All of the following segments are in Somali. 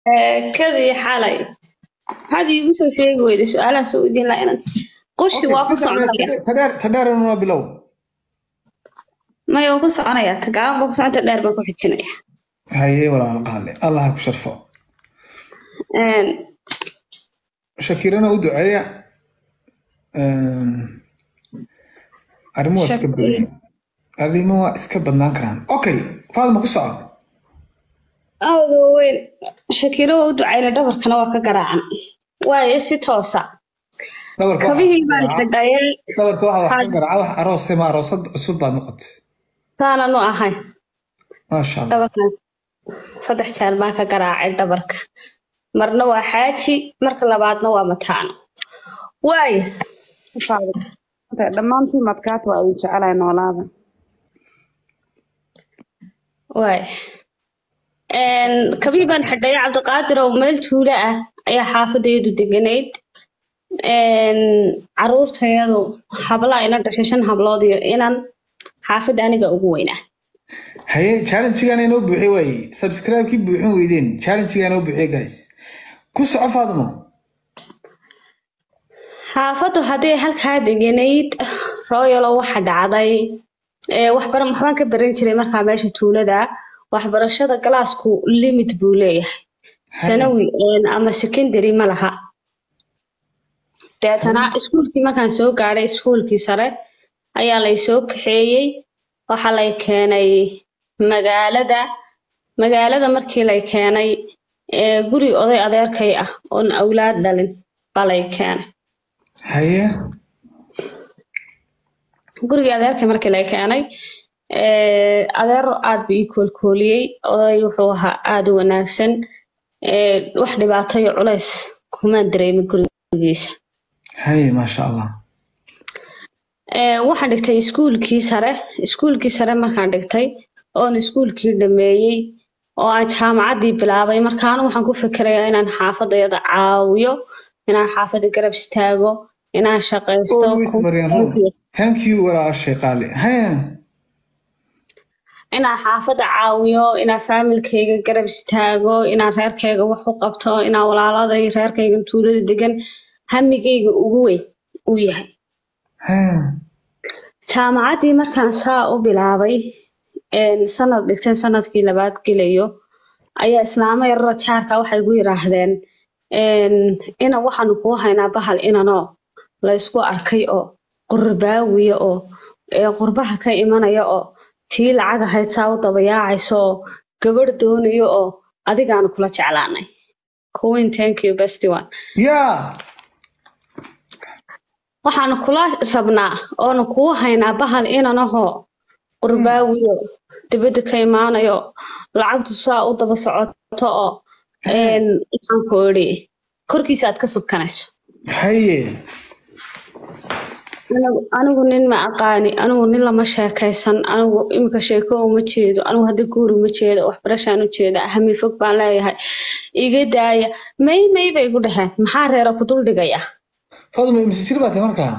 kadii xalay maxaad iigu soo sheegi weyday su-aalaha soo weydiin lahaa inaad qushi waa ku soconaya tadheer tadheeran waa bilow maya waa ku soconaya tagaaban baa ku soconta dheer baan ku xijinaya haye walaal qaale allah ha ku sharfo shakirana u duceeya arrimo waa iska badan arrimo waa iska badnaan karaan okay faadma ku soco aada weyn shakiro waa u ducayna dhabarkana waa ka garaacan waayo si toosa dhabarka kabihii baan xidhayay dhabarka waxa wax ka garaaca wax aroose ma aroosad cusub baad noqotay taananu ahay maasha allah dhabarkan saddex jeer baan ka garaacay dhabarka marna waa xaaji marka labaadna waa mataano waayo dhammaantiin madkaat waa idin jecelahay noolaada waay kabii baan xidhaya cabdiqaadir oo meel tuulo ah ayaa xaafadayadu deganayd caruurtayadu hablaa ina dhashay shan hablood iyo inan xaafadda aniga ugu weynaa haye challengegaan inoo buuxiye waaye subscribe-kii buuxin weydeen challengegaan inoo buuxiye guys ku soco faadmo xaafaddu hadday halkaa deganayd royalo waxa dhacday waxbara waxbaan ka baran jiray markaa meesha tuulada waxbarashada galaasku limit buu leeyahay sanawi ama secondary ma laha deetana iskuulkii markaan soo gaadhay iskuulkii sare ayaa lay soo kaxeeyey waxaa lay keenay magaalada magaalada markii lay keenay guri oday adeerkay ah oon awlaad dhalin baa lay keenay haye gurigii adeerkay markii lay keenay adeero aad buu ii koolkooliyey oday wuxuu ahaa aada u wanaagsan wax dhibaato iyo culays kumaan dareemin gurigiisa haye maasha allah waxaan dhigtay iskuulkii sare iskuulkii sare markaan dhigtay oon iskuulkii dhameeyey oo aan jaamacaddii bilaabay markaana waxaan ku fikirayaa inaan xaafadayada caawiyo inaan xaafadda garab istaago inaan shaqaysto always marian run thank you walaashay qaali haye inaan xaafadda caawiyo inaan faamilkayga garab istaago inaan reerkayga wax u qabto inaan walaaladay reerkayga tuulada degan hamigayga ugu weyn uu yahay haye jaamacaddii markaan saa u bilaabay sanad dhigteen sanadkii labaad gelayo ayaa islaamo yararo jaarka waxay gu yiraahdeen ina waxaanu kuu haynaa bahal inanoo laysku arkay oo qurbaawiya oo qurbaha ka imanaya oo tii lacag ahayd saa u dabayaacayso oo gabadh doonayo oo adigaanu kula jeclaanay kuwin thank you besty one yaa waxaanu kula rabnaa oonu kuu haynaa bahal inanahoo qurbaawiyo dibadda ka imaanayo lacagtu saa u daba socoto oo waxaan ku idhi korkiisa aad ka subkanayso haye anigu nin ma aqaani anigu nin lama sheekaysan anigu iminka sheeko uma jeedo anigu hadda guur uma jeedo waxbarashaan u jeeda hami fog baan leeyahay iga daaya may may bay igu dhaheen maxaa reera ku dul dhigaya faadma imse jir baatay markaa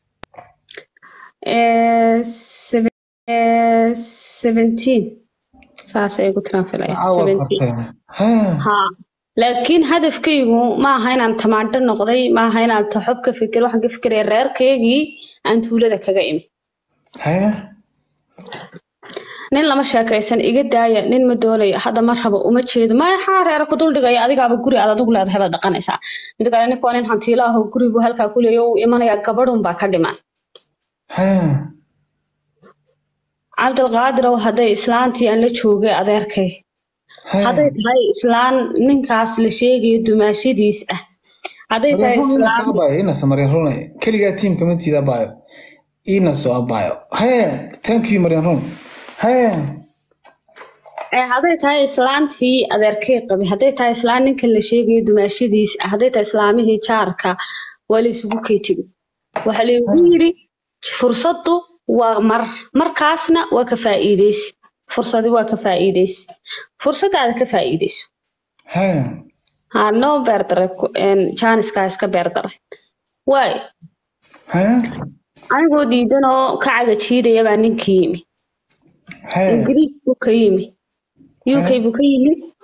seventeen saasay igu tiraan filaya caawa qabtay haye ha laakiin hadafkaygu ma aha inaan tamaandho noqday ma aha inaan taxob ka fikir waxaan ka fikiraya reerkaygii aan tuulada kaga imi haye nin lama sheekaysan iga daaya nin ma doonayo hadda ma rabo uma jeedo maxaa reera ku dul dhigaya adigaaba guri aad adigu leedahay baad dhaqanaysaa mid kale ninku waa nin hantiilo ah oo gurigu halkaa ku leeya uu imanayaa gabadhun baa ka dhiman haye cabdilqaadirow hadday islaantii aan la joogay adeerkay hadday tahay islaan ninkaas la sheegayo dumaashadiis ah hadday tahay islaan inas marian run keligaa tiimka matiida abayo inaso abayo haye thank you marian run haye hadday tahay islaantii adeerkay qabay hadday tahay islaan ninkan la sheegayo dumaashadiis ah hadday tahay islaamihii jaarka waa la isugu kay tegi waxaa laygu yidhi fursaddu waa mar markaasna waa ka faa'iidaysi fursadi waa ka faa'iidaysi fursadaada ka faa'iidayso haye ha noo beerdaray jaaniskaa iska beerdaray waayo haye anigoo diidan oo ka cagajiidaya baa ninkii yimi haye ingiriis buu ka yimi uk buu ka yimi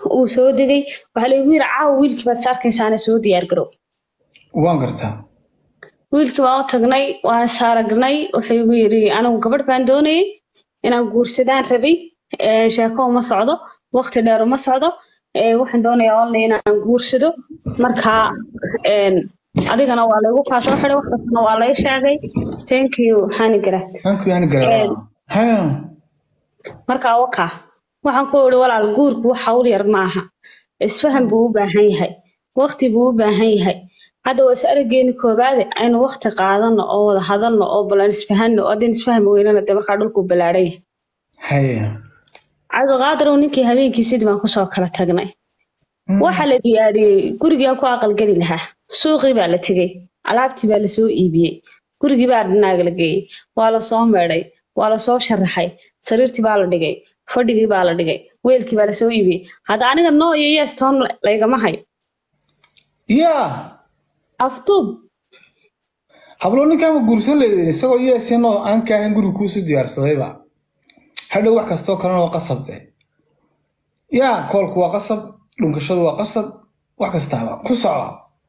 uu soo degay waxaa laygu yiri caawa wiilkii baad is arkaysaana soo diyaar garow waan gartaa wiilkii baan u tagnay waan saaragnay wuxuu igu yiri anigu gabadh baan doonayay inaan guursadaan rabay ee, sheeko uma socdo waqti dheer uma socdo ee, waxaan doonayaa only inaan guursado marka een, adigana waa laygu kaa soo xiday waxkastana waa lay sheegay thank you hani garat hanku yani garaa ha marka waka waxaan ku iri walaal guurku wax hawl yar maaha isfahan buu u baahan yahay waqti buu u baahan yahay hadda waa is arageeni koobaade aynu waqti qaadano oo wada hadalno oo balan isfahanno oo haddii isfahmi weynana dee markaa dhulku balaadhan yahay haya cabdiqaadirow ninkii habeenkii sidii baan kusoo kala tagnay waxaa la diyaariyey gurigii aan ku aqalgeli lahaa suuqii baa la tegey alaabtii baa lasoo iibiyey gurigii baa dhinaaga la geeyey waa lasoo meedhay waa lasoo sharaxay sariirtii baa la dhigay fadhigii baa la dhigay weelkii baa lasoo iibiyey hadda aniga noo iyo yes toon laygama hayo yaa aftuub hablo ninkaama guursan leedin isagoo yeesinoo aan kaahan guriga kuusu diyaarsadayba hadhow wax kastoo kalena waa qasabde yaa koolku waa qasab dhunkashadu waa qasab wax kastaaba ku soco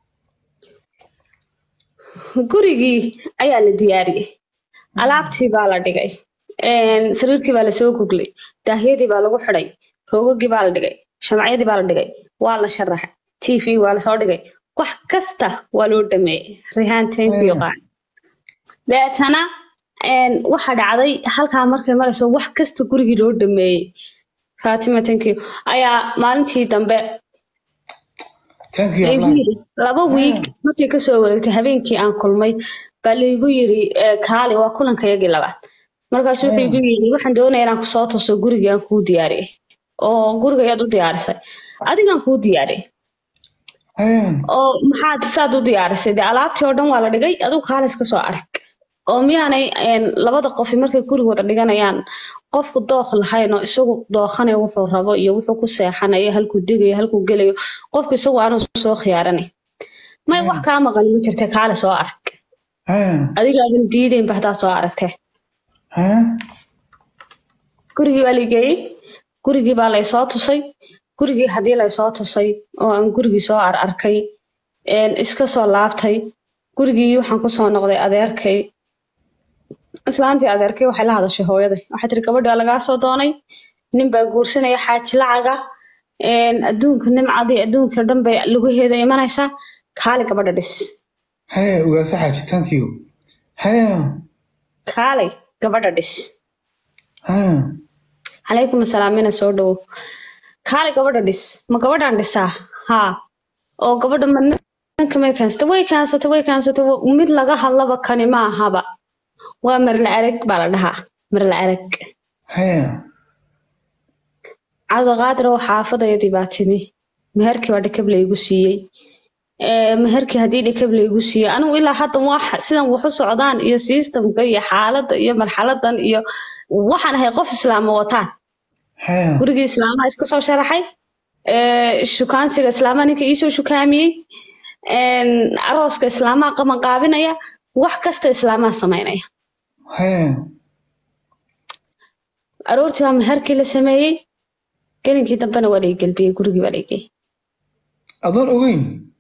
gurigii ayaa la diyaariyey alaabtii baa la dhigay een, sariirtii baa lasoo goglay daahyadii baa lagu xidhay roogagii baa la dhigay shamcyadii baa la dhigay waa la sharaxay tv waa lasoo dhigay wax kasta waa loo dhameeyey rihaan tenkiyo qaan deetana een, waxa dhacday halkaa markay marayso wax kasta gurigii loo dhameeyey fatima tenkiyo ayaa maalintii dambe thank you laygu hablaha. yiri laba wiig markay kasoo wareegtay habeenkii aan kulmay baa laygu yiri eh, kaali waa kulankayagii labaad markaasuu wuxuu igu yiri waxaan doonayaa inaan kusoo tuso gurigii aan kuu diyaariyey oo gurigayaad u diyaarisay adigaan kuu diyaariyey Haya. oo maxaad saad u diyaarisay dee alaabtii oo dhan waa la dhigay adigu kaali iska soo arag oo miyaanay een, labada qofi markay guriga wada dhiganayaan qofku dooq lahayn oo isagu dookhanayo wuxuu rabo iyo wuxuu ku seexanayo halkuu degayo halkuu gelayo qofku isagu aanu soo khiyaaranay may wax kaa maqan ma jirta kaali soo arag Haya. adigaaban diidaynba haddaad soo aragtee Haya. gurigii baa la geeyey gurigii baa laysoo tusay gurigii haddii laysoo tusay oo aan gurigii soo ar arkay een, iska soo laabtay gurigii waxaan kusoo noqday adeerkay islaantii adeerkay waxay la hadashay hooyaday waxay tiri gabadhi waa lagaa soo doonay nin baa guursanaya xaaji lacaga een, adduunka nimcadii adduunka dhan bay lugaheeda imanaysaa kaali gabadha dhis Haya. ugaasa xaaji thank you Haya. kaalay gabadha dhis Haya. calaykum asalaam ina soo dhowow kaali gabadha dhis ma gabadhaan dhisaa haa oo gabadha ma ninka may kaansata way kaansata way kaansata mid laga hadlaba kani ma ahaba waa marla arag baa la dhahaa marla arag Haya. cabdiqaadir oo xaafadayadii baa timi meherkii baa dhakab laygu siiyey Ee, meherkii haddii dhakab laygu siiyey anigu ilaa hadda wax sidan wax u socdaan iyo systemka iyo xaaladda iyo marxaladan iyo waxaan ahay qof islaama wataan Haya. gurigii islaamaha iska soo sharaxay ee, shukaansiga islaamaha ninka iisoo shukaamiyey een, arooska islaamaha qabanqaabinaya wax kasta islaamaha samaynaya Haya. aroortii baa meherkii la sameeyey gelinkii dambena waa lay gelbiyey gurigii baa laygey adoon ogeyn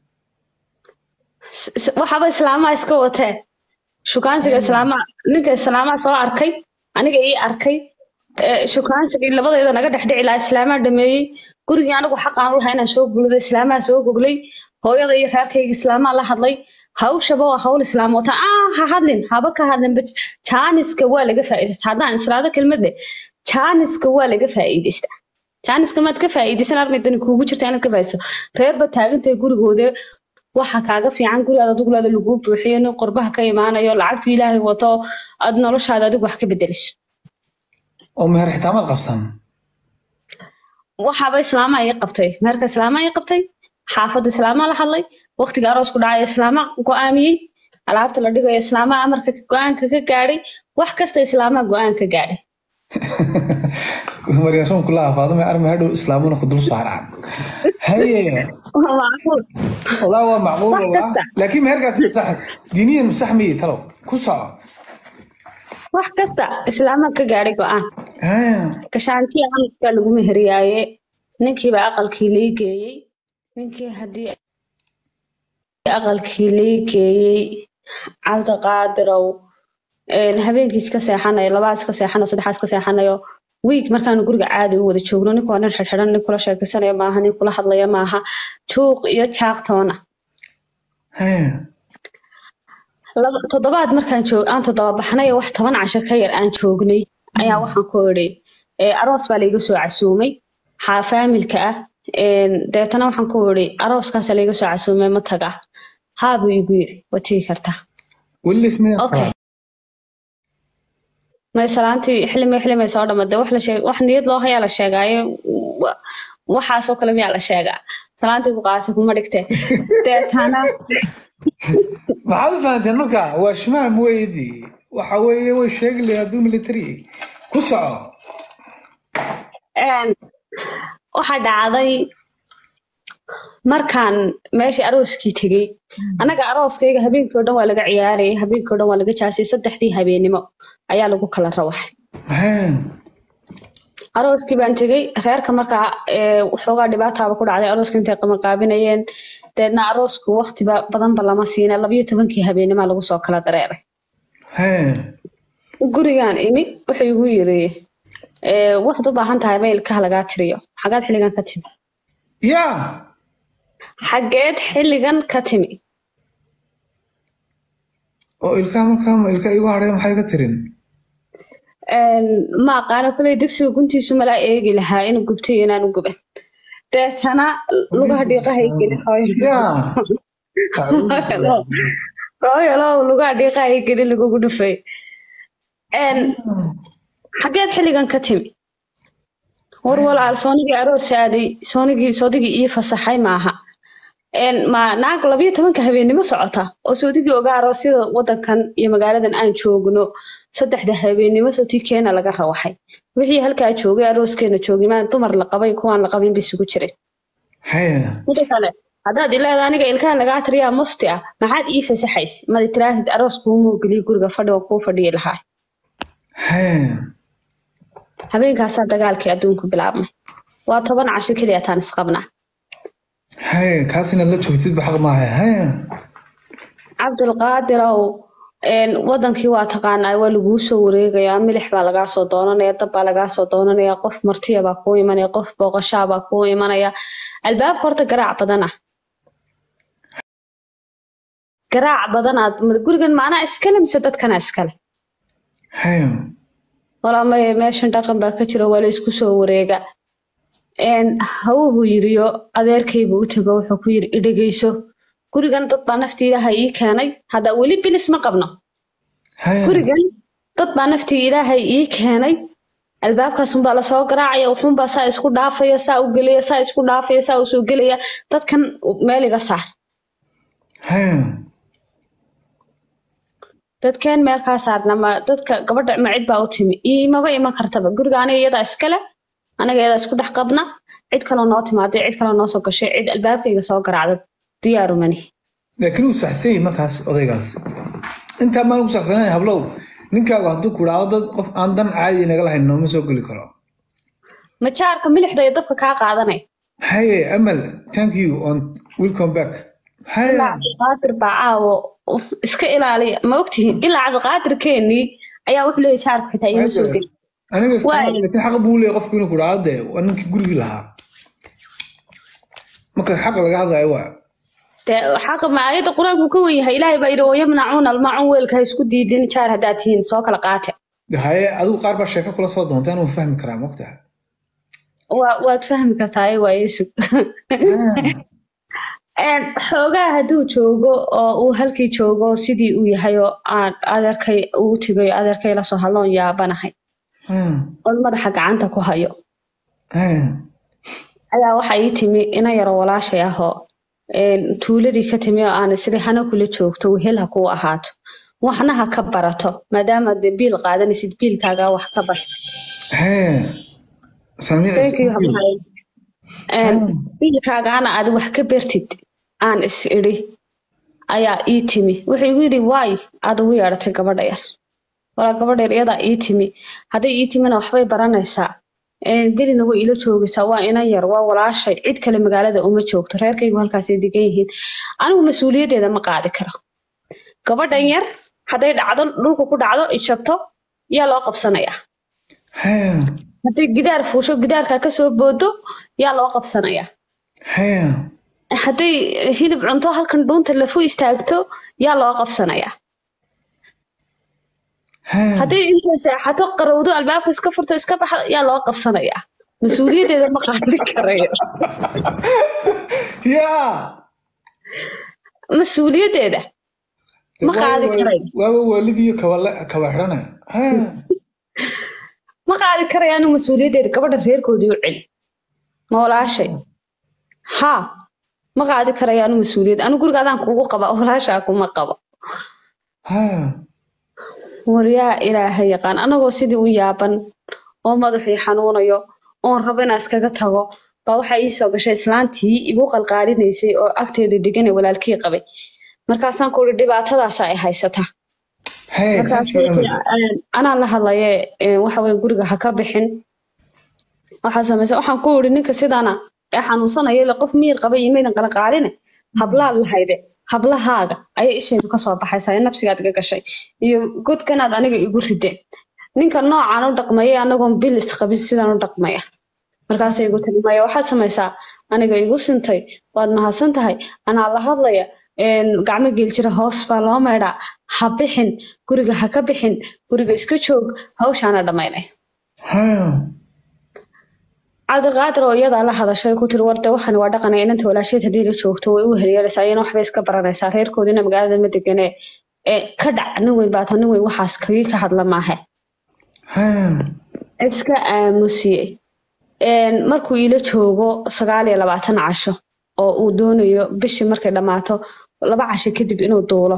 waxaba islaamaha iska watee shukaansiga islaamaha ninka islaamaha soo arkay aniga ii arkay ee, shukaansigii labadeeda naga dhexdhici lahaa islaamaha dhameeyey gurigii anigu xaqaan u lahaa inaan soo gulado islaamaha soo goglay hooyada iyo reerkayga islaamaha la hadlay hawshaba waa hawl islaam wata ah ha hadlin haba ka hadlin ba jaaniska waa laga faa'iidaysta haddaan islaado kelmadde jaaniska waa laga faa'iidaystaa jaaniska maad ka faa'iidaysan armaydani kuugu jirta inaad ka faa'iidayso reerba taagantahay gurigooda waxa kaaga fiican gurigaada duglaada lagu buuxiyo nin qurbaha ka imaanayo lacagtu ilaahay wato aad noloshaada adigu wax ka bedeliso oo meher xitaa maad qabsan waxaaba islaamaha ii qabtay meherka islaamaha ii qabtay xaafadda islaamaha la hadlay waqtiga aroosku dhacaya islaamaha go'aamiyey alaabta la dhigayo islaamaha amarka go-aanka ka gaadhay wax kasta islaamaha go-aan ka gaadhay maryaashan kulaha faadama arma hadhow islaamuna ku dul saaraan haye Waa macquul. والله هو معقول صح والله كده. لكن ما يرجع صح دينيا مصح مية ترى كسر wax kasta islaamaha ka gaadhay go-aan ها gashaantiya amiskaa lagu meheriyaaye ninkiiba aqalkii lii geeyey ninkii haddii aqalkii lii geeyey cabdiqaadirow een, habeenkii iska seexanayo labaad iska seexanayo saddexaad iska seexanayo wiig markaanu guriga caadi u wada joogno ninku waa nin xidhxidhan nin kula sheekaysanaya maaha nin kula hadlaya maaha juuq iyo jaaqtoona haya laba toddobaad markaan joog aan toddoba baxnay wax toban casho ka yar aan joognay ayaa waxaan ku idhi ee, aroos baa layga soo casuumay xaa faamilka ah een, deetana waxaan ku idhi arooskaasa layga soo casuumay ma taga haa buu igu yidhi waa tegi kartaa weli ismaya okay may salaantii xillimay xillimay soo dhammaday wax la sheeg wax niyad loo hayaa la sheegaayo wa- waxaasoo kale miyaa la sheegaa salaantii ku qaatay kuma dhigtee deetana maxaad u fahanteen marka waa shimaam weydi waxa weeye way sheegi lahayd hadduu military ku soco Een, waxaa dhacday markaan meeshii arooskii tegey annaga arooskayga habeenkii oo dhan waa laga ciyaarayay habeenkii oo dhan waa laga jaasay saddexdii habeenimo ayaa lagu kala rawaxay haya arooskii baan tegey reerka markaa ee, waxoogaa dhibaataaba ku dhacday arooska intay qabanqaabinayeen deedna aroosku waqtiba badanba lama siina labayo tobankii habeenimaa lagu soo kala dareeray haya gurigaan imi wuxuu igu yiri ee, waxaad u baahan tahay mailkaha lagaa tiriyo xagaad xilligan ka timi ya xageed xilligan ka timi oo ilkaha markaa ilka igu hadhay maxay ka tirin Een, ma aqaano koley dugsiga guntiisu malaa eegi lahaa inuu gubtay iyo inaan u guban deetana lugaha dhiiqahay gelin ya hooyalow lugaha dhiiqahay gelin lagugu dhufay Een, xageed xilligan ka timi war walaal soonigii aroos aaday soonigii soodigii ii fasaxay maaha Een, ma naag labayo tobanka habeennimo socota oo soodigii ogaa aroosyada wadankan iyo magaaladan aan joogno saddexda habeennimo sootii keena laga rawaxay wixii halkaa joogay arooskeena joogay maan dumar la qabay kuwaan la qabin bay isugu jireen haya mida kale haddaad ilaada aniga ilkaha lagaa tiriyaa musti ah maxaad ii fasaxays madi tiraahid aroos kuumuu geliy guriga fadhi oo kuu fadhiyi lahaa haya habeenkaasaa dagaalkii adduunku bilaabmay waa toban casho keliya taan isqabnaa haya kaas inaad la joogtidba xaq maaha haya cabdulqaadirow een, wadankii waa taqaanaa waa laguu soo wareegayaa milix baa lagaa soo doonanaya dab baa lagaa soo doonanaya qof martiya baa kuu imanaya qof booqashaa baa kuu imanaya albaabka horta garaac badan ah garaac badanaad gurigan macnaa iskale mise dadkana iskale haya walaa maya meeshan dhaqan baa ka jiro waa la isku soo wareega Een, hawuhu yiriyo adeerkaybuu u tego wuxuu ku yiri idhegeyso gurigan dad baa naftiidaha ii keenay hadda weli bilis ma qabno haya gurigan dad baa naftii ilaahay ii keenay albaabkaasunbaa lasoo garaacaya wuxuunbaa saa isku dhaafaya saa u gelaya saa isku dhaafaya saa u soo gelaya dadkan meel iga saar haya dadkeen meel kaa saarna ma dadka gabadha ma cid baa u timi iimaba iman kartaba guriga aniga iyadaa iskale anaga iyadaa isku dhex qabna cid kaloo noo timaaday cid kaloo noo soo gashay cid albaabkayga soo garaacda diyaaru mani laakiin uu saxsan yahay markaas odaygaas intaa maan ku saxsanayn hablow ninkaagu hadduu ku dhaado dad qof aan dan caadi naga lahayn nooma soo geli karo majaarka milixda iyo dabka kaa qaadanay haye amal thank you on welcome back haye ilaa cabdiqaadir baa caawo iska ilaaliya ma ogtihiin ilaa cabdiqaadirkeenii ayaa wuxuu leeyahay jaarku xitaa iima soo geli aniga iska Waay. laakiin xaq buu leeyahay qofku inuu ku dhaado dee waa ninkii gurigii lahaa marka xaq laga hadlayo waa dee xaqa ma aayadda qur-aanku ka wen yahay ilaahay baa yidhi wayamnacuuna almaacun weelka ha isku diidin jaar haddaad tihiin soo kala qaate haye adigu qaar baa sheeko kula soo doonta inuu fahmi karaa mogtaha waa waad fahmi kartaa ay waa yeesug xoogaa hadduu joogo oo uu halkii joogo sidii uu yahay oo aan adeerkay uu tegayo adeerkay lasoo hadloon yaabanahay oon madaxa gacanta ku hayo ayaa waxa ii timi ina yaro walaashay ahoo tuuladii ka timi oo aan sidii hana kula joogto wehel ha kuu ahaato waxna ha ka barato maadaama dee biil qaadanaysid biilkaagaa wax ka bar Thank you, Hamhay. biilkaagaana aad wax ka bartid aan is idhi ayaa ii timi wuxuu igu yidhi waay aad ugu yeedhatay gabadha yar walaa gabadha yar iyadaa ii timi hadday ii timina waxbay baranaysaa een, gelina way ila joogaysaa waa inan yar waa walaashay cid kale magaalada uma joogto reerkaygu halkaasay degan yihiin anigu mas-uuliyaddeeda ma qaadi karo gabadhan yar hadday dhacdo dhulka ku dhacdo ijabto yaa loo qabsanayaa haya hadday gidaar fuusho gidaarkaa kasoo boodo yaa loo qabsanayaa haya hadday hilib cunto halkan dhuunta lafu istaagto yaa loo qabsanayaa haya hadday intay seexato qarowdo albaabka iska furto iska baxdo yaa loo qabsanayaa mas-uuliyaddeeda ma qaadi karayo yaa mas-uuliyaddeeda ma qaadi karayo waaba waalidiyo kabale kaba xidhanaya haya ma qaadi karayo anigu mas-uuliyaddeeda gabadha reerkoodii u celi ma walaashay haa ma qaadi karayo anigu mas-uuliyad anigu guriga adaan kugu qaba walaashaa kuma qabo haya waryaa ilaahay yaqaan anagoo sidii u yaaban oo madaxii xanuunayo oon rabo inaan iskaga tago baa waxaa ii soo gashay islaantii igu qalqaalinaysay oo agteeda degan ee walaalkii qabay markaasaan ku uri dhibaatadaasa ay haysataa haya markaasay tiri, "Een, anaa la hadlaye een, waxa weye guriga ha ka bixin waxaa samaysa waxaan ku iri ninka sidaana ee xanuunsanaya ile qof miyir qaba iyo maydan qalqaaline hablaad lahayde hablahaaga ayay ishaydu kasoo baxaysaa ee nabsigaad iga gashay iyo godkanaad aniga igu rideen ninka noocaan u dhaqmaya anagoon bil isqabin sidaan u dhaqmaya markaasay igu tiri maya waxaad samaysaa aniga igu sintay waad mahadsan tahay anaa la hadlaya een, gacmo geeljira hoos baa loo maydhaa ha bixin guriga ha ka bixin guriga iska joog hawshaana dhammaynay haya cabdiqaadir oo iyadaa la hadashay ku tiri warde waxani waa dhaqanaya inanta walaasheed haddii la joogto way u helyeelaysaa iyana waxbay iska baranaysaa reerkoodina magaalada ma deganee ee ka dhac nin weyn baata nin weyn waxaas kagii ka hadla maahe haya iska aamusiyey Een, markuu ila joogo sagaal iyo labaatan casho oo uu doonayo bishii markay dhammaato laba casho kadib inuu duulo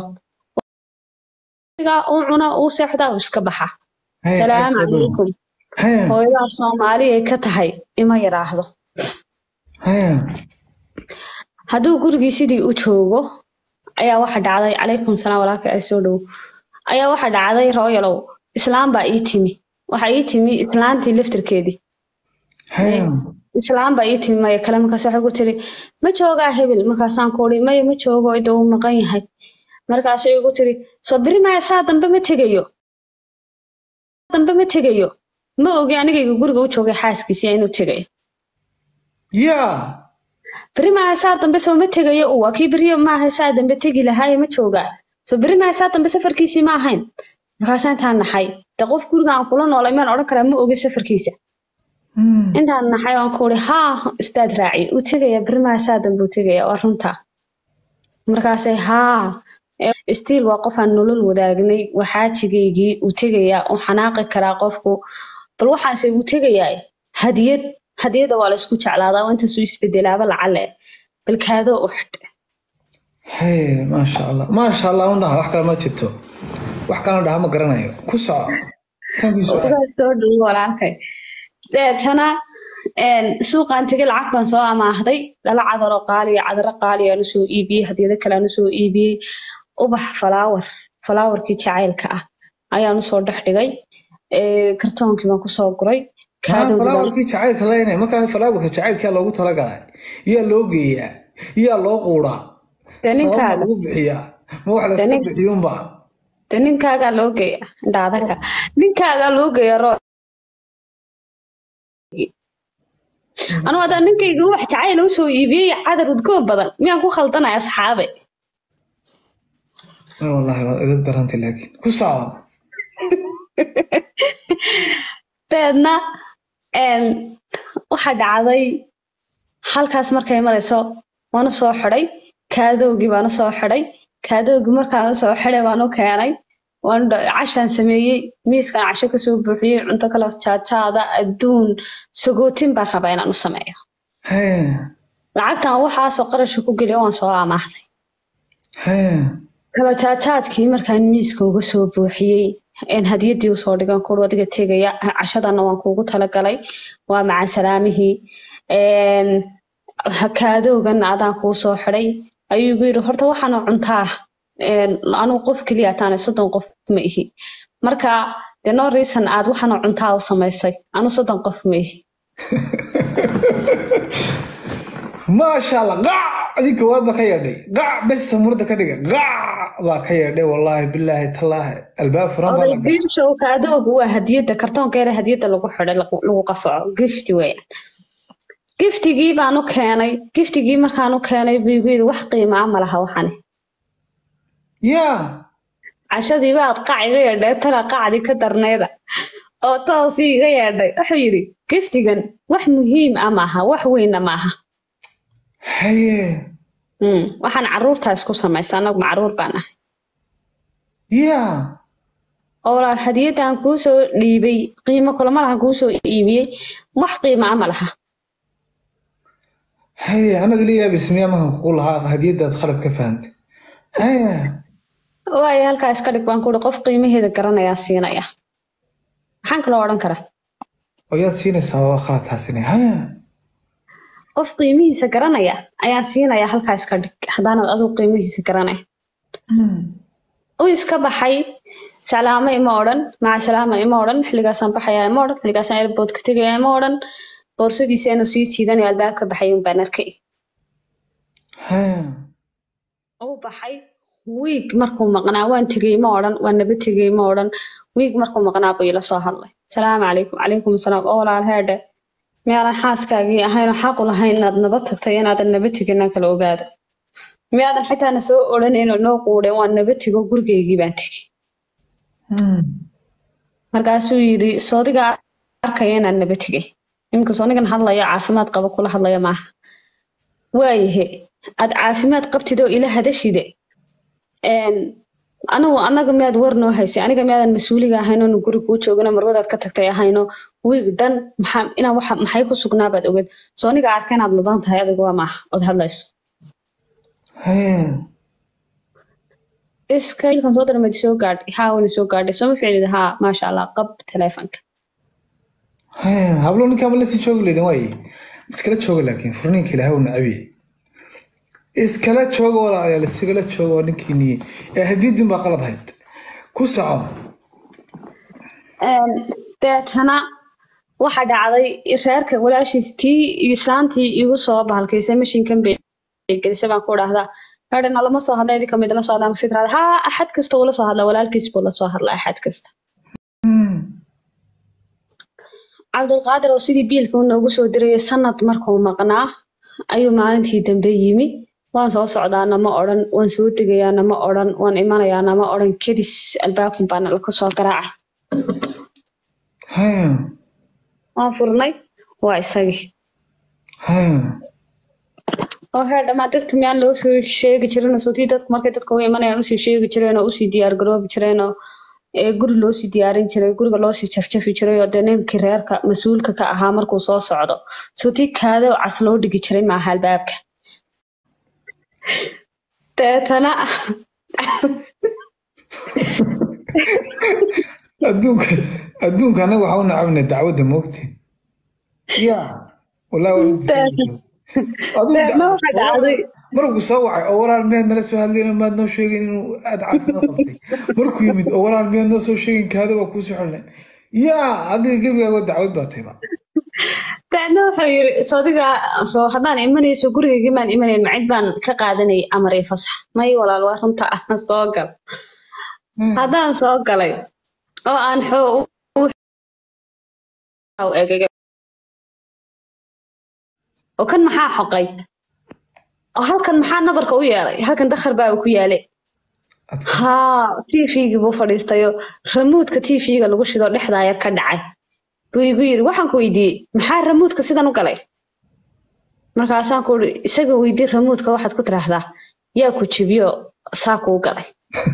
uu cuna uu seexdaa uu iska baxa haya salaamu calaykum haya hooyadaa soomaali ay ka tahay ima yidhaahdo haya hadduu gurigii sidii u joogo ayaa waxa dhacday calaykum salaam walaalka ay soo dhow ayaa waxa dhacday rooyalow islaam baa ii timi waxa ii timi islaantii laftirkeedii haya islaam baa ii timi maya kale markaas waxay ku tiri ma joogaa hebel markaasaan ku uri maya ma joogo ida uu maqan yahay markaasay igu tiri soo beri maya saa dambe ma tegayo dambe ma tegayo ma ogi anigayga guriga u joogay xaaskiisiya inuu tegayo yaa beri maya saa dambe soo ma tegayo uu waa kii beri maaha saa dambe tegi lahaaye ma joogaa soo beri maya saa dambe safarkiisii ma ahayn markaasaan intaan naxay de qof guriga aan kula noolay maan odhan karaa ma ogi safarkiisa Hmm. intaan naxay waan ku uri haa istaad raaci uu tegaya beri maya saa dambe uu tegaya waa runta markaasay haa stiil waa qof aan nolol wadaagnay waa xaajigaygii uu tegayaa uu xanaaqi karaa qofku bal waxaase uu tegayaa hadiyad hadiyadda waa la isku jeclaadaa waa intaasuu isbedelaaba lacale bal kaadoo u xidh haya maasha allah maasha allah un dhaha wax kale ma jirto wax kalena dhaha ma garanayo ku soco tan ku soco ugaas soo dhow walaalkay deetana een, suuqaan tegay lacag baan soo amaahday dhala cadaro qaaliya cadaro qaaliya aan usoo iibiyey hadiyado kale aan usoo iibiyey ubax falaawar falaawarkii jacaylka ah ayaan usoo dhex dhigay ee, kartoonkii baan kusoo guray haa kaadowdii baan falaawarkii jacaylka leynay markaa falaawarka jacaylkaa loogu talagalay yaa loo geeyaa yaa loo quuraa Dee sabab ma ninkaaga lagu bixiyaa ma wax Dee layska nin- bixiyuunba dee ninkaagaa loo geeya indhaadaka ninkaagaa loo geeya roo anuu haddaan ninkayga ubax jacayl usoo iibiyey cadar udgoon badan miyaan ku khaldanaya asxaabe Ah, wallahi waad edeb darantay laakiin ku soco dabeedna een, waxa dhacday halkaas markay marayso waanu soo xidhay kaadowgii baanu soo xidhay kaadowgii markaan usoo xidhay baanu keenay waanu dha- cashaan sameeyey miiskaan casho kasoo buuxiyey cunto kale jaajaada adduun sagootin baan rabaa inaan u sameeyo haya lacagtan waxaasoo qarasha ku geliya waan soo amaahday haya kala jaajaadkii markaan miiska uga soo buuxiyey een hadiyadii usoo dhigan kur adiga tegaya cashadana waan kuugu talagalay waa macaan salaamihii een kaadowgan adaan kuu soo xidhay ayuu igu yidhi horta waxaana cuntaa een anugu qof keliya taanay soddon qof ma ihi marka de no reason aad waxaana cuntaa u samaysay anu soddon qof ma ihi maasha allah qac adii kowaad baa ka yeedhay qac besta murda ka dhiga qac baa ka yeedhay wallaahi bilaahi tallaahi albaab furan baa oday la galay. giirshowka adoogu waa hadiyadda kartoonka yare hadiyadda lagu xidhay lagu lagu qafaco gifti weeyaan giftigii baan u keenay giftigii markaan u keenay buu igu yidhi wax qiimo ah ma laha waxani yaa cashadii baad qac iga yeedhay tala qacdii ka darneeda oo toosii iga yeedhay wuxuu yidhi giftigan wax muhiim ah maaha wax weynna maaha haye Mm, waxaan caruurtaa isku samaysa anagu macruur baan ahay yaa oo walaal hadiyaddan kuu soo dhiibay qiimo kulama laha kuu soo iibiyey wax qiimo ah ma laha haye anad ila yaabis miyaa mahan kugu lahaa hadiyadaad khalad ka fahantay haye waayo halkaa iska dhig baan kuhi qof qiimaheeda garanayaa siinaya maxaan kaloo odhan karaa oo yaad siinaysaa waa khaladkaasina haye qof qiimihiisa garanaya ayaan siinaya halkaa iska dhig haddaanad adigu qiimihiisa garanay u iska baxay salaamo ima odhan maca salaama ima odhan xilligaasaan baxayaa ima odhan xilligaasaan airboodka tegaya ima odhan boorsadiisa inuu sii jiidanayo albaabka baxay un baan arkay haye uu baxay wiig markuu maqnaa waan tegey ma odhan waan naba tegey ma odhan wiig markuu maqnaa buu ila soo hadlay salaamu calaykum calaykum asalaam oo walaal heedhe miyaadan xaaskaagii ahaynoo xaqu lahayn inaad naba tagtay inaadan naba tegin aan kala ogaado miyaadan xitaa na soo odhanayno noo quudhay waan naba tego gurigaygii baan tegey markaasuu yidhi soodiga arkaya inaan naba tegey iminka soonigan hadlaya caafimaad qaba kula hadlaya maaha waayahe aad caafimaad qabtid oo ila hadashide een, anigu annaga miyaad war noo haysay aniga miyaadan mas-uuliga ahayn oonu guri kuu joogino marwadaad ka tagtay ahayno wiig dhan maxaa inaa waxa maxay ku sugnaabaad ogeed soo aniga arka inaad mudan tahay adigu waa maaha ood hadlayso haye iska ilkan soo darmadi soo gaadhay haa wani soo gaadhay sooma ficlida haa maasha allah qab taleefanka haye hablo ninkaama lasii joogi leydin waaye iskala jooga laakiin furniinka ilaahay uu nacabiye iskala jooga walaalayaal isigala jooga waa ninkiiniye ee hadiyadin baa qalad hayd ku soco Een, deetana waxa dhacday reerka walaashiis tii islaantii igu soo bahalkaysay mashiinkan bay gelisay baan ku dhahdaa hedhana lama soo hadla idinka mid la soo hadla markaad tirahda haa axad kasta uu la soo hadla walaalkiis buu la soo hadla axad kasta cabdulqaadir oo sidii biilka uu noogu soo dirayay sanad markuu maqnaa ayuu maalintii dambe yimi waan soo socdaana ma odhan waan soo degayaana ma odhan waan imanayaana ma odhan kedis albaabkun baana la soo garaacay haye waan furnay waa isagii haye oo heer dhammaan dadka miyaan loo soo sheegi jirin oo sootii dadku markay dadka u imanayaan usii sheegi jireen oo usii diyaar garoobi jireen oo ee guri loosii diyaarin jiray guriga loosii jafjafi jiray oo dee ninkii reerka mas-uulka ka ahaa markuu soo socdo sootii kaada oo cas loo dhigi jiray maaha albaabka deetana adduunka adduunka anaga waxaa u nacabnay dacwadda moogti ya wallahi waa u disay. Adigu deetna da- waxa dhacday markuu soo wacay oo walaal miyaad nala soo hadlayna maad noo sheegin inuu aad caafimaad qabtay markuu yimid oo walaal miyaad noo soo sheegin kaada waa kuu soo xidhnay yaa adiga gebigaaga dacwad baa tayba deetna wuxuu yiri soodiga soo haddaan imanayso gurigaygii maan imanayn macid baan ka qaadanayay amar iyo fasax may walaal waa runta ah soo gal haddaan soo galay oo aan xoo u u egegay oo kan maxaa xoqay oo halkan maxaa nabarka u yeelay halkan dakhar baa uu ku yaalay Adka. haa tvgii buu fadhiistayo ramuudka tvga lagu shido dhexdaa yar ka dhacay buu igu yiri waxaan ku weydiiyey maxaa ramuudka sidan u galay markaasaan ku uri isaga weydii ramuudka waxaad ku tiraahdaa yaa ku jibiyo saa kuu galay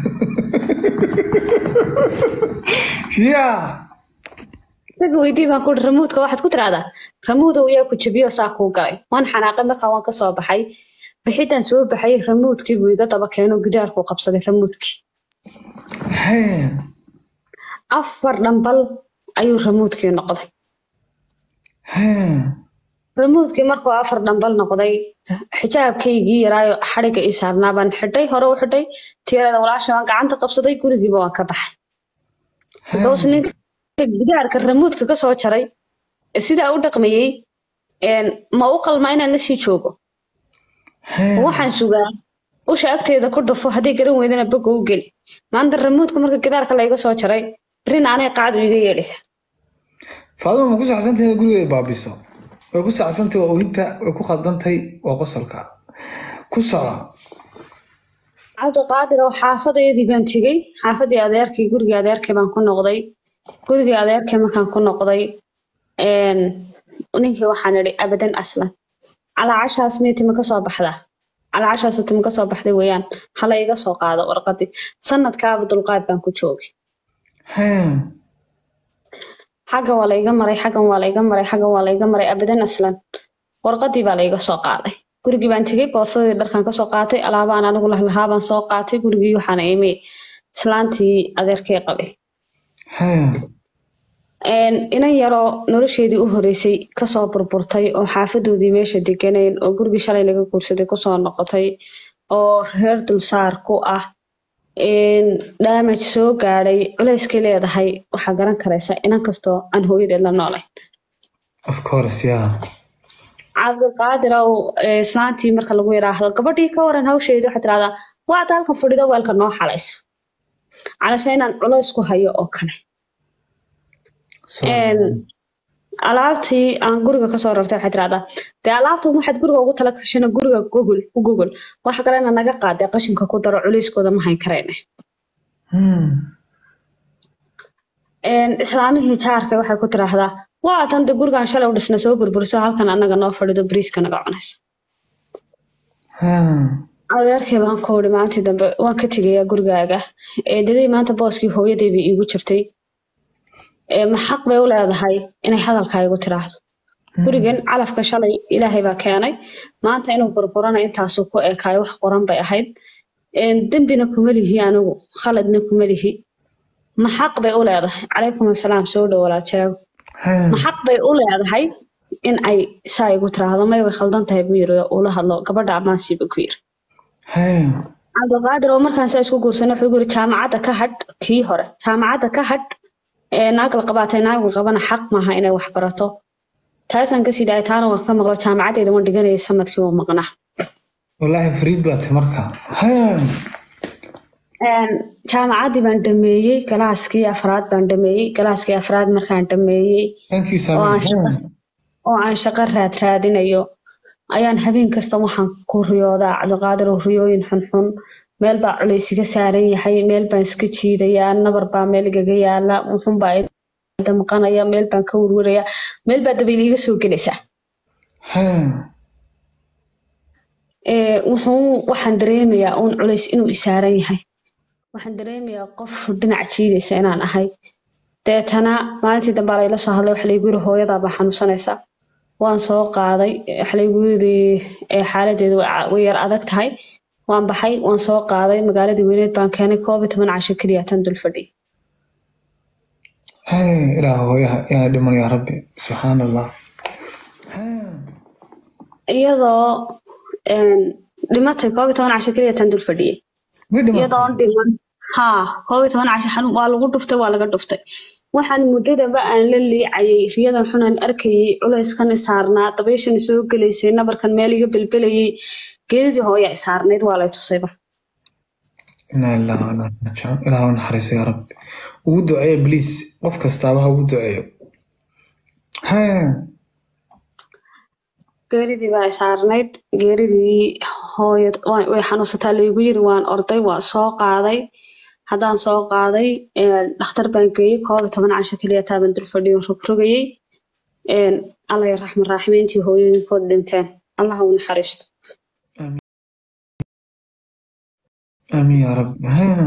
yaa isaga weydii baan ku uri ramuudka waxaad ku tiraahdaa ramuudow yaa ku jibiyo saa kuu galay waan xanaaqay markaa waan kasoo baxay bixidaan soo baxay ramuudkii buu iga daba keeno gidaarkuu qabsaday ramuudkii haye afar dhambal ayuu ramuudkii noqday haye ramuudkii markuu afar dhambal noqday xijaabkaygii yaraayo xadhigga ii saarnaa baan xidhay hore u xidhay tiyarada walaasha waan gacanta qabsaday gurigiiba waan ka baxay because ninka gidaarka ramuudka ka soo jaray sidaa u dhaqmayey een, ma u qalma inaan lasii joogo Hee. waxaan sugaa usha agteeda ku dhufo hadday garan weydana boga u geli maanta ramuudka marka gidaarka layga soo jaray berina anay qaadu iga yeedhisa faaduma ma ku saxsantahay inaad gurigeeda baabiso way ku saxsantahay waa oohinta way ku khaldantay waa qosolka ku soco cabdiqaadir oo xaafadeedii baan tegey xaafadii adeerkii gurigii adeerkii baan ku noqday gurigii adeerkii markaan ku noqday een, ninkii waxaan idhi abadan aslan calaacashaas miyay timi kasoo baxdaa calaacashaasu timi kasoo baxday weeyaan hala iga soo qaado warqadii sanadkaaba dulqaad baan ku joogay Hee. xagga waa la iga maray xaggan waa la iga maray xaggan waa la iga maray abadan aslan warqadii baa la iga soo qaaday gurigii baan tegey boorsadii dharkan kasoo qaatay alaabaan anigu lahlahaa baan soo qaatay gurigii waxaana imi islaantii adeerkay qabay Hee. Een, inan yaroo nolosheedii u horeysay kasoo burburtay oo xaafadoodii meesha deganeen oo gurigii shalay laga guursaday kusoo noqotay oo reer dulsaar ku ah een, damage soo gaadhay culeyskay leedahay waxaa garan karaysa inan kastoo aan hooyadeed la noolayn of course yeah cabdiqaadir ow ee, islaantii marka lagu yidhaahdo gabadhii ka waran hawsheedii waxaad tirahdaa waad halkan fadhido weelka noo xalaysa calasha inaan culays ku hayo oo kale So- Een, alaabtii aan guriga kasoo rartay waxay tirahdaa dee alaabta waxaad guriga ugu tala gashana guriga gogol u gogol waxa kalena naga qaadee qashinka ku daro culayskooda ma hayn karayne Hmm. Een, islaamihii jaarka waxay ku tiraahdaa waa tan de gurigan shalay u dhisna soo burburiso halkan anaga noo fadhido bariiska naga cunaysa Hee. adeerkay baan ku idhi maalintii dambe waan ka tegayaa gurigaaga eedaday maanta booskii hooyaday bay iigu jirtay Ee, ma xaq bay u leedahay inay hadalkaa igu tiraahdo gurigan calafka shalay ilaahay baa keenay maanta inuu burburana intaasuu ku ekaayo wax qoran bay ahayd Een, dembina kuma lihi anigu khaladna kuma lihi ma xaq bay u leedahay calaykum asalaam soo dhow walaaljeego Hee. ma xaq bay u leedahay in ay saa igu tiraahdo may way khaldan tahay buu yiri oo ula hadlo gabadha amaansiiba ku yiri Hee. cabdiqaadir oo markaan saa isku guursanay wuxuu yiri jaamacadda ka hadh kii hore jaamacadda ka hadh ee naag la qabaatay naag la qabana xaq maaha inay wax barato taasaan kasii dhahay taana waan ka maqlo jaamacaddeeda waan dhiganayay sanadkii uu maqnaa wallaahi fariid baa tahay marka Hee. Een, jaamacaddii baan dhameeyey galaaskii afraad baan dhameeyey galaaskii afraad markaan dhameeyey thank you oo aan Sami shaqo oo aan shaqo raad raadinayo ayaan habeen kasta waxaan ku riyoodaa cabdiqaadir oo riyooyin xunxun meel baa culays iga saaran yahay meel baan iska jiidayaa nabar baa meel igaga yaala wuxun baa i damqanaya meel baan ka werwerayaa meel baa dabayl iga soo gelaysaa Hee. Ee, wuxuu waxaan dareemayaa uun culays inuu i saaran yahay waxaan dareemayaa qof dhinac jiidaysa inaan ahay deetana maalintii dambe layla soo hadlay waxa laygu yiri hooyadaa baa xanuunsanaysa waan soo qaaday waxa laygu yiri ee, xaaladeedu way ca- way yar adag tahay waan baxay waan soo qaaday magaaladii weyneed baan keenay koob iyo toban casho keliya tan dul fadhiyay Hee. ilaah hooyaha yaa dhiman yaa rabbi subxaan allah Hee. iyadoo een, dhimatay koob iyo toban casho keliya tan dul fadhiyay way dhimatay iyadoo dhiman haa koob iyo toban casho xanuun waa lagu dhuftay waa laga dhuftay waxaan muddadaba aan la liicayay riyadan xunaan arkayay culayskan i saarnaa dabayshan i soo gelaysay nabarkan meel iga belbelayay geedidii hooya i saarnayd waa lay tusayba inaa ilaaha wa inaa ilaihi raajicuun ilaah u naxariiso yaa rabbi ugu duceeyo please qof kastaaba ha ugu duceeyo Hee. geeridii baa i saarnayd geeridii hooya way way xanuunsataa laygu yiri waan orday waan soo qaaday haddaan soo qaaday ee, dhakhtar baan geeyey koob iyo toban casho keliya taaban dul fadhiyo rogrogayay Een, alla ya raxman raaximiintii hooyooyinkood dhinteen allah ha u naxariisto amiin yaa rabbi Hee.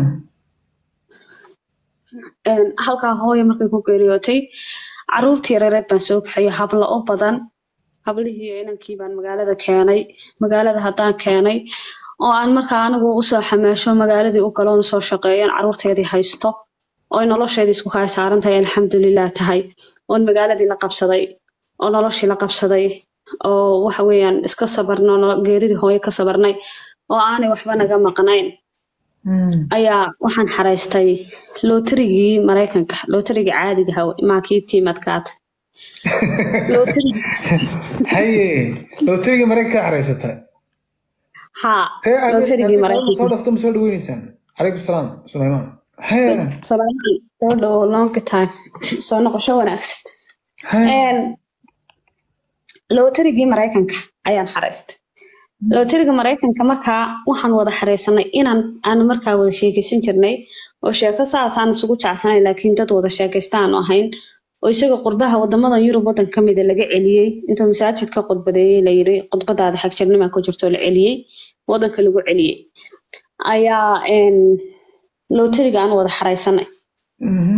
Een, halkaa hooyo markay ku geeriyootay caruurtii yareereed baan soo kaxeeyo hablo u badan hablihii iyo inankii baan magaalada keenay magaalada haddaan keenay oo aan markaa anigu usoo xamaasho magaaladii u galoon usoo shaqeeyan caruurteedii haysto oy nolosheedii isku kaa saaran tahay alxamdulilah tahay oon magaaladii la qabsaday oo noloshii la qabsaday oo waxa weeyaan iska sabarno nolo- geeridii hooyo ka sabarnay oo aanay waxba naga maqnayn Hmm. ayaa waxaan xaraystay lootarigii maraykanka lootarigii caadiga ahaa maakii tiimadkaata Lottery- haye looteriga maraykanka ka xaraysata haa hee Amir, lootarigii haddii soo maraykanka dhafto ma soo dhaweyneysaan calaykum salaam sulaymaan hee Salaaman, soo dhawo long time soo noqosho wanaagsan hee Een, lootarigii maraykanka ayaan xaraystay looteriga maraykanka markaa waxaan wada xareysanay inaan aanu markaa wada sheekeysan jirnay oo sheeko saasaan isugu jecsanay laakiin dad wada sheekaysta aanu ahayn oo isaga qurbaha wadamadan yurub wadan ka mida laga celiyey intuu masaajidka khudbadeeyey layiri khudbadaada xagjirnima ku jirto la celiyey wadanka lagu celiyey ayaa een, looteriga aan wada xareysanay Mhm.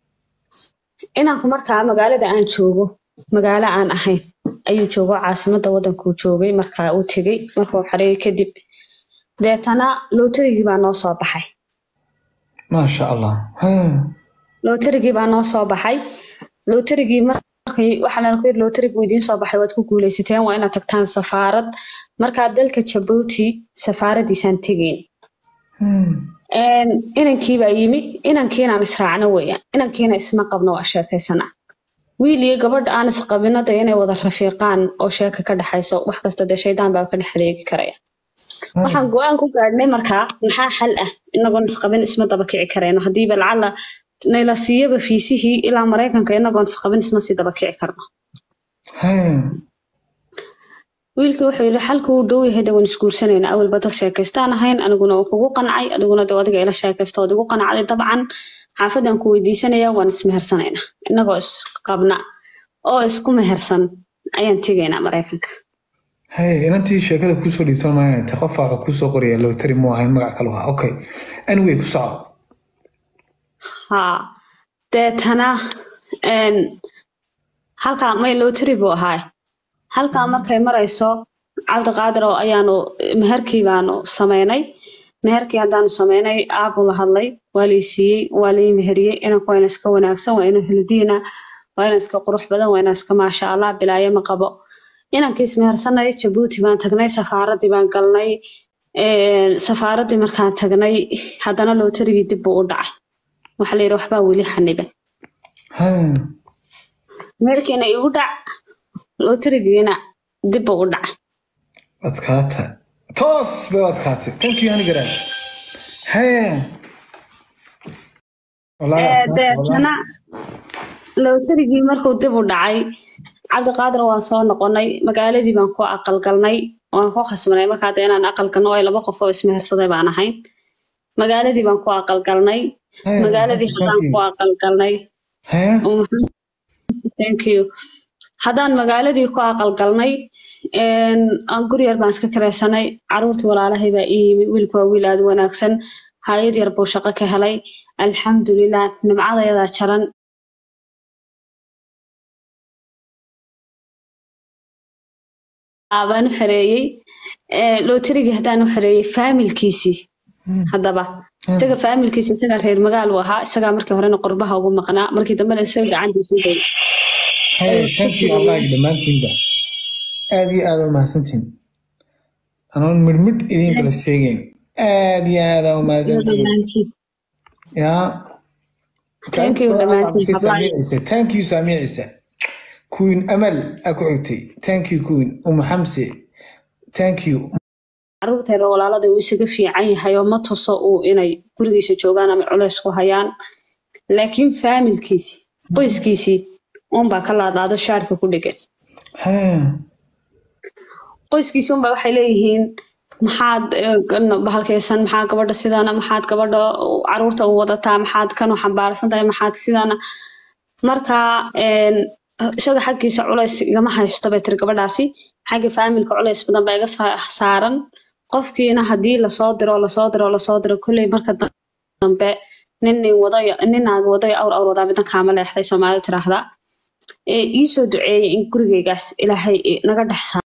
inanku markaa magaalada aan joogo magaalo aan ahayn ayuu joogo caasimada wadankuu joogay markaa uu tegey markuu xareeyey kadib deetana lootarigii baa noo soo baxay maasha allah hee lootarigii baa noo soo baxay lootarigii markay waxaa lana ku yidhi lootarigii idiin soo baxay waad ku guuleysateen waa inaad tagtaan safaarad markaa dalka jabuuti safaaradiisaan tegeyn Hmm. Een, inankii baa yimi inankiinaan israacno weeyaan inankiina isma qabno waa sheekaysana wiil iyo gabadh aan isqabino dee inay wada rafiiqaan oo sheeka ka dhexayso wax kasta dee shaydaan baa ka dhex adeegi karaya waxaan go-aan ku gaadhnay markaa maxaa xal ah inagoon isqabin isma daba kici karayno haddiiba lacala nayla siiyaba fiisihii ilaa maraykanka inagoon isqabin isma sii daba kici karno hee wiilkii wuxuu yidhi xalka uu dhow yahay dee waan isguursanayna awalba dad sheekaystaan ahayn aniguna waan kugu qancay adiguna dee adiga ila sheekaysto ood igu qancday dabcan xaafadaan ku weydiisanaya waan ismehersanayna inagoo isqabna oo isku mehersan ayaan tegaynaa maraykanka hee inantii sheekada kusoo dhiibtan maayna ta qofa wuxuu kusoo qoraya lootari mu ahayn magac kalu ahaa okay anyway ku soco haa deetana een, halkaa may lotary buu ahaa halkaa markay marayso cabdiqaadir oo ayaanu meherkii baanu sameynay meherkii haddaanu sameynay aabuu la hadlay waa lii siiyey waa lii meheriyey inanku waa ina iska wanaagsan waa ina huludiina waa ina iska qurux badan waa ina iska maasha allah bilaayo ma qabo inankiis mehersanay jabuuti baan tagnay safaaradii baan galnay een, safaaradii markaan tagnay haddana lootarigii dib buu u dhacay waxaa la yidhi waxbaa weli xaniban hee meherkiina igu dhac looterigiina dib buu u dhacay adkaata toos bay u adkaatay thank you hani garaad hee Wallaahi Ee, adkaatay, wallaahi. deetana lootarigii markuu dib u dhacay cabdiqaadir waan soo noqonay magaaladii baan ku aqalgalnay waan ku khasbanay markaa dee inaan aqalgalno ay laba qof oo ismehersaday baan ahayn magaaladii baan ku aqalgalnay Hee, magaaladii thank haddaan you. ku aqalgalnay hee thank you haddaan magaaladii ku aqalgalnay een, aan guri yar baan iska kiraysanay caruurtii walaalahay baa ii yimi wiilku waa wiil aad u wanaagsan hayad yar buu shaqo ka helay alxamdulilah nimcadeedaa jaran baan u xereeyey Ee, lootarigii haddaan u xereeyey faamilkiisii haddaba isaga faamilkiisa isagaa reer magaal uu ahaa isagaa markii horena qurbaha ugu maqnaa markii dambena isaga gacantiisu day hee thank you wallaahi dhammaantiinba aad iyo aad u mahadsantiin anoon midhmidh idiin kala sheegayn aad iyo aad aa u mahadsantiin yaa Thank you, dhammaantiin, Fi hablaha. Saamiya Ciise. thank you saamiya ciise queen amal aa ku xigtay thank you queen umu xamse thank you caruurteeda walaalada uu isaga fiican yahay oo ma tuso uu inay gurigiisa joogaan ama culays ku hayaan laakiin faamilkiisii qoyskiisii unbaa ka laadlaado shaarka ku dhegan hee qoyskiisii unbaa waxay leeyihiin maxaad eh, gan- bahalkaysan maxaa gabadha sidana maxaad gabadha u- caruurta u wadataa maxaad kanu xambaarsan tahay maxaad sidana marka een, isaga xaggiisa culays igama haysto bay tiri gabadhaasi xagga faamilka culays badan baa iga sa- saaran qofkiina haddii lasoo diro lasoo diro lasoo diro kolley marka dambe nin nin wadayo nin naag wadayo awr awr wadaa midan kaama leexday soomaalidu tiraahdaa ee iisoo duceeyay in gurigaygaas ilaahay naga dhex